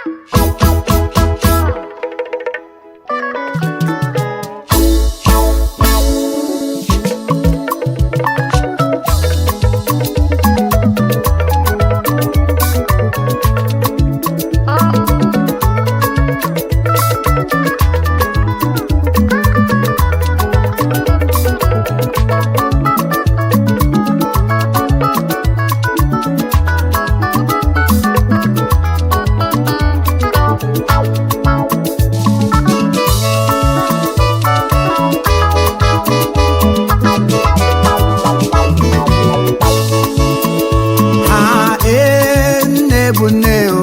Ah, ee, nne bụ nne o.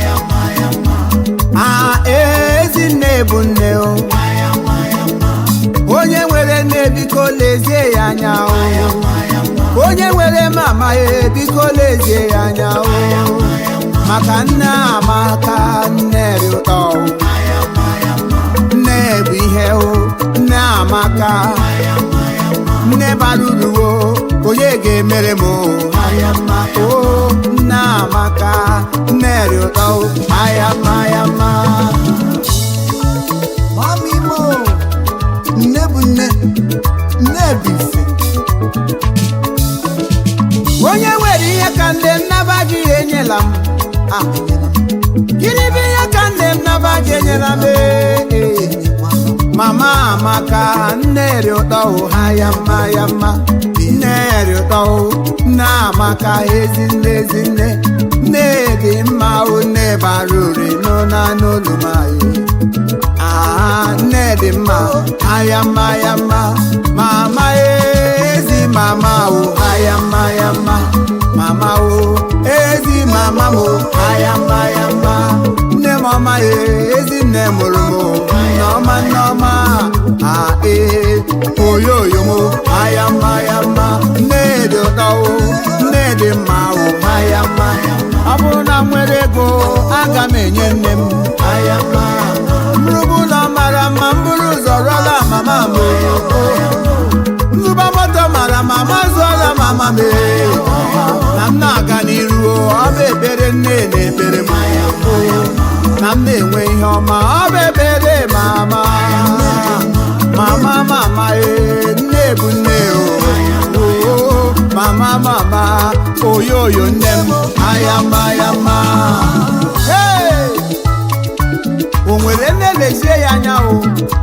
Ah, ee, ezi nne bụ nne o. Onye nwere nne biko lezie ya anya o. Onye nwere mama ya biko lezie ya anya o. Maka nne amaka nne dị ụtọ o. Nne bụ ihe o. Nne amaka. Nne bara uru o. Onye ga-emere m o. o nne amaka nne dị ụtọ o. ayama ayama Mami mo, nne bụ nne, nne bụ ife. onye nwere ihe ka nne m naba gị enyela m Ah, gịnị bụ ihe ka nne m naba gị enyela m Ee, ee. mama amaka nne dị ụtọ o ha ya mma ya mma nne dị ụtọ o nne amaka ezi nne ezi nne nne dị mma o nne bara ure n'ụna n'olu m anyị Ah, nne dị mma aya mma ya mma mama ezi mama o aya mma ya mma mama o ezi mama m o aya mma ya mma nne m ọma ya ezi nne mụrụ m o nneọma nneọma a ee oyoyo m o aya mma ya mma nne dị ụtọ o nne dị mma o aya mma ọ bụrụ na m nwere ego aga m enye nne m aya mma mrụbụ ụlọ mara mma m bụrụ ụzọ rụọla mama m o nzụba moto mara mama zụọla mama m ee. na m na-aga n'iru o, ọ bụ ekpere nne na-ekpere m o. na m na-enwe ihe ọma ọ bụ ekpere mama mama mama ee nne bụ nne o o, mama mama oyoyo nne m ayama ayama Hey! o nwere nne lezie ya anya o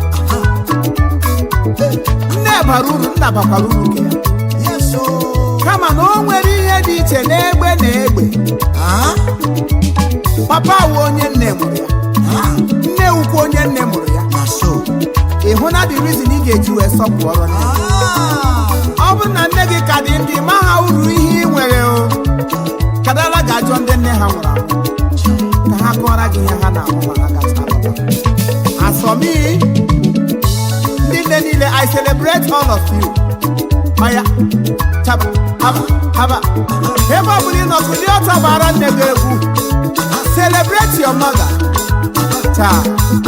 nne bara uru nna bakwara uru nke ya Yes, o. kama na o nwere ihe dị iche n'egbe na egbe Ah, papa wụ onye nne mụrụ ya ah, nne ukwu onye nne mụrụ ya na so. ị hụ na the reason ị ga-eji wee sọpụrụ nne Ah, ọ bụrụ na nne gị ka dị ndị ma ha uru ihe ị nwere o kadala ga-ajọ ndị nne ha nwụrụ anwụ ka ha kọọrọ gị ihe ha na-ahụ ma ha gacha alọta asọmi ndị nne niile i celebrate all of you ọya chaba haba haba ebe ọ bụla ị nọ kụli ọtọ gbara nne gị egwu celebrate your mother taa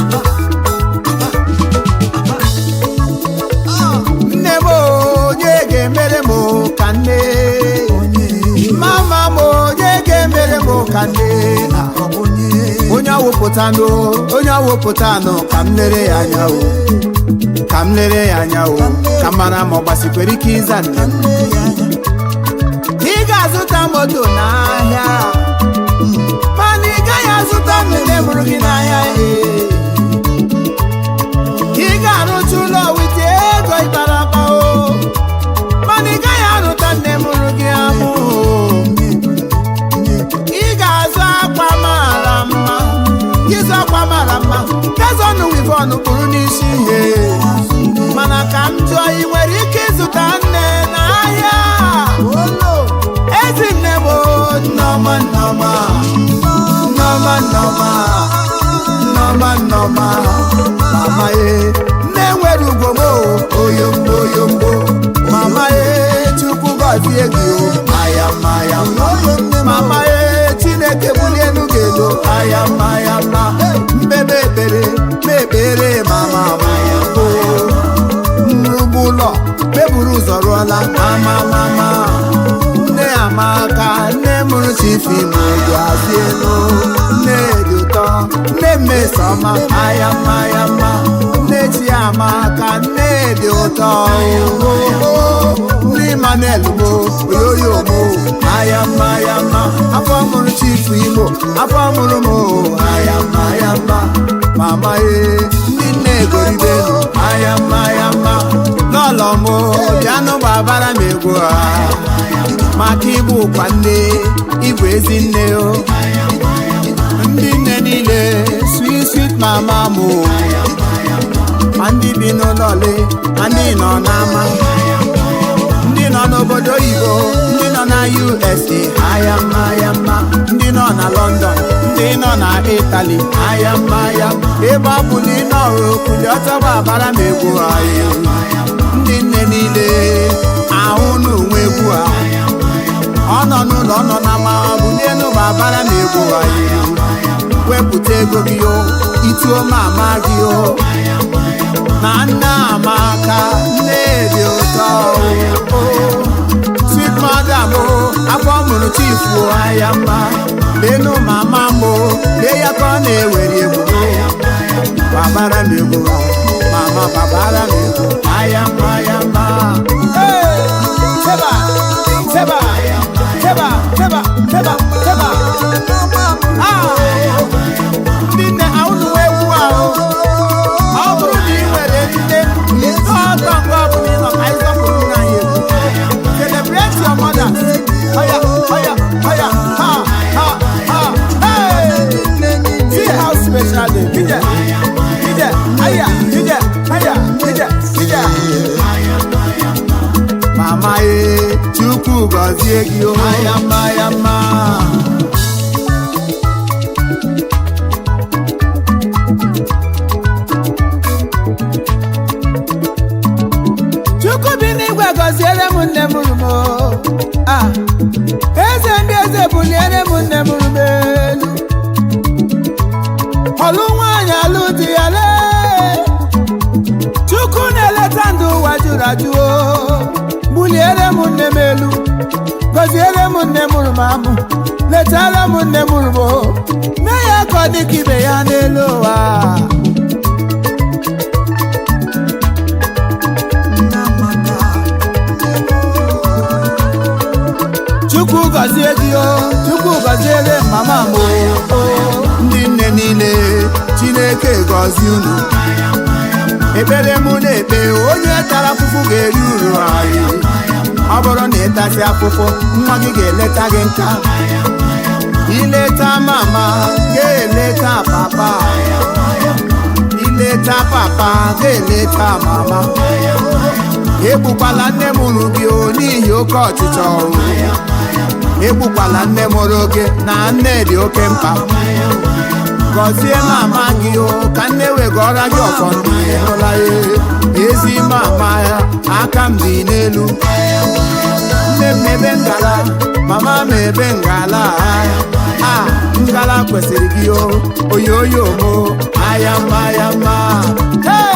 nne m onye ga-emere m ka nne mama m onye ga-emere m ka nne ọ bụ onye. onye awụpụtanụ onye awụpụtanụ ka m lere ya anya o ka m lere ya anya o ka m mara ma ọ gbasikwere ike ịza nne m Nne ya anya. ị ga-azụta moto n'ahịa mana ị gaghị azụta nne mụrụ gị n'ahịa ee. ị ga-arụcha ụlọ wite ego ịkpara akpa o mana ị gaghị arụta nne mụrụ gị amụ o. ị ga-azụ akwa mara mma ịzụ akwa mara mma gazọnụ wivon kpụrụ n'isi ihe mana ka m jụọ ị nwere ike ịzụta nne n'ahịa Olo. ezi nne m o, nneọma nneọma nneọma nneọma nneọma nneọma mama ye nne nwere ugwo m o, oyombo oyombo mama ye chukwu gọzie gị o ayama ayama mama ye chineke bulie elu gị elu ayama ayama mbebe ekpere mekpere mama maya o nrugbu ụlọ meburu ụzọ rụọla mama mama nne amaka nne mụrụ chifi ma ogo azụ elu nne dị ụtọ nne mmesoma aya mma ya mma nne chiamaka nne dị ụtọ ndị manel mo oyoyo mo aya mma ya mma afọ mụrụ chifu igbo afọ mụrụ m aya mma ya mma mama ee ndị nne egoribelu aya mma ya mma lọlọ m bịanụ gbabara m egwu ha maka ịbụ ụkwa nne ịbụ ezi nne o ndị nne niile sweet sweet mama m ma ndị bi n'ụlọ ole ma ndị nọ n'ama ndị nọ n'obodo oyibo ndị nọ na USA aya mma ya mma ndị nọ na London ndị nọ na Italy aya mma ya ebe ọ bụ na ị nọrụ okuli ọtọgba abara m egwu anyị ndị nne niile ahụ n'onwe egwu a ọ nọ n'ụlọ ọ nọ na ma ọ bụ n'elu ma abara m egwu anyị wepụta ego gị o ituo mama gị o na nne amaka nne dị ụtọ o sweet mother m afọ mụrụ chifu aya mma lenu mama m lee ya ka ọ na-ewere egwu babara m egwu mama babara m egwu aya mma ya mma Hey! Teba! Teba! Teba! Teba! Teba! Teba! Ah! ndị nne ahụnụ egwu ahụ ọ bụrụ na ị nwere nne ọtọ mgbe ọ bụla ị nọ ka anyị sọpụrụ nna anyị egwu celebrate your mother oya oya oya ha ha ha hey see how special day ije ije aya ije aya ije ije mama ye chukwu gọzie gị o aya mma ya mma chukwu bi n'igwe gọziere m nne m rumo ah eze ndị eze buliere m nne m rumo elu ọlụ nwaanyị alụ di ya lee chukwu na-eleta ndụ ụwa jụrụ ajụ o buliere m nne m elu gọziere m nne m rumo amụ letara m nne m rumo mee ya ka ọ dị ka ibe ya n'elu ụwa chukwu gọzie gị o chukwu gọziere mama m o ndị nne niile chineke gọzie unu ekpere mụ na-ekpe onye tara afụfụ ga-eri uru anyị ọ bụrụ na ịtasị afụfụ nwa gị ga-eleta gị nka ileta mama ga-eleta papa ileta papa ga-eleta mama egbukwala nne mụrụ gị o n'ihi oke ọchịchọ o egbukwala nne mụrụ gị na nne dị oke mkpa gọzie mama gị o ka nne wegọrọ gị ọfọ ndụ hụla ya ezi mama ya aka m dị n'elu nne m ebe ngala mama m ebe ngala a ngala kwesịrị gị o oyoyo mo aya mma ya mma Hey!